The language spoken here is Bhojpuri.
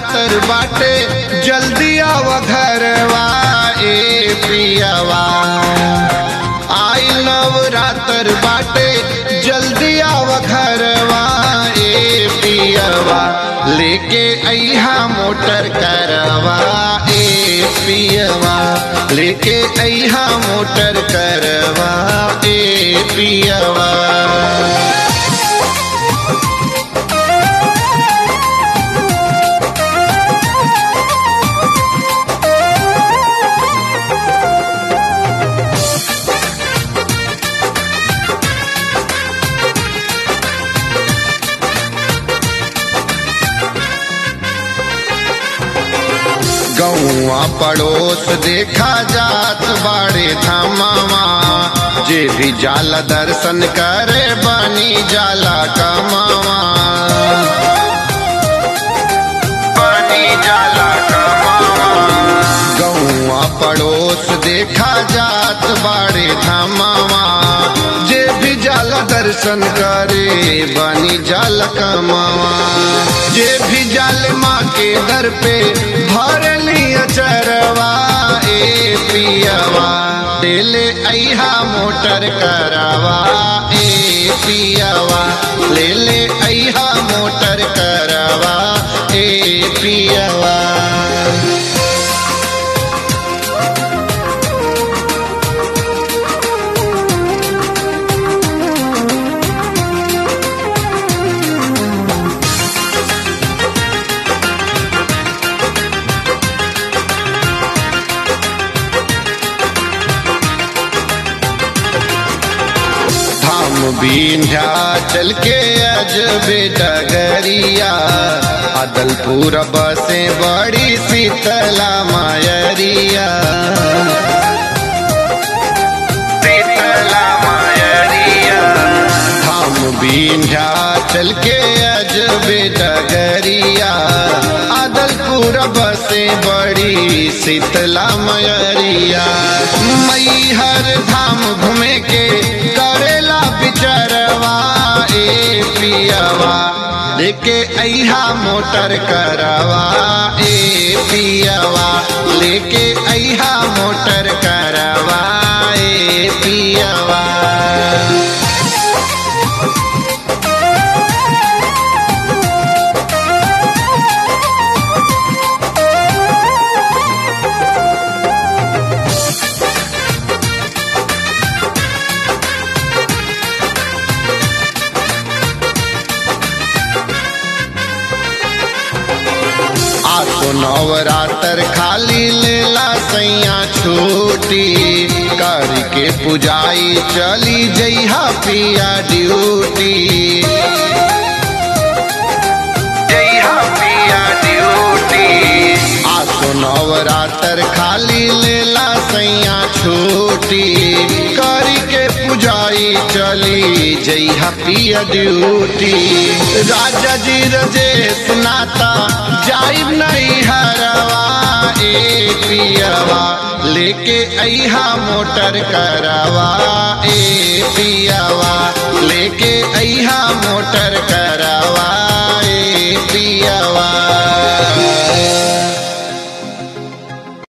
नवरात्र बाटे जल्दी आव घरवा ए पियवा आई नवरात्र बाटे जल्दी आव घरवा ए पियवा लेके अहा मोटर करवा ए पियवा लेके अहा मोटर करवा ए पियवा गौआ पड़ोस देखा जात बाड़े धामावा जे भी जाला दर्शन करे बनी जाला कमावा बनी जाला कमावा गौआ पड़ोस देखा जात बाड़े धामावा जे भी जाला दर्शन करे बनी जाला कमावा जे भी जाल माँ के दर पे भर लिया चरवा ए पियवा ले अहा मोटर करवा ए पियवा ले ले अहा मोटर करवा ए पियवा धाम बीन्या चल के अजबे डगरिया अदलपुर बसे बड़ी शीतला मायरिया शीतला मायरिया धाम बीन्या चल के अजबे डगरिया अदलपुर बसे बड़ी शीतला मयरिया मई हर धाम घूमे के करेला बिचरवा ए पियवा लेके अहा मोटर करवा ए पियवा लेके अहा मोटर करवा ए पियवा आसो नवरात्र खाली लेला सैया छूटी करके पुजाई चली जइहा पिया ड्यूटी जइहा पिया ड्यूटी आसो नवरात्र खाली लेला सैया छूटी करके पुजाई चली जइहा पिया ड्यूटी राजा जी रजेश नाता जाइब नहीं हरवा ए पियवा लेके अहा मोटर करवा ए पियवा लेके अहा मोटर कर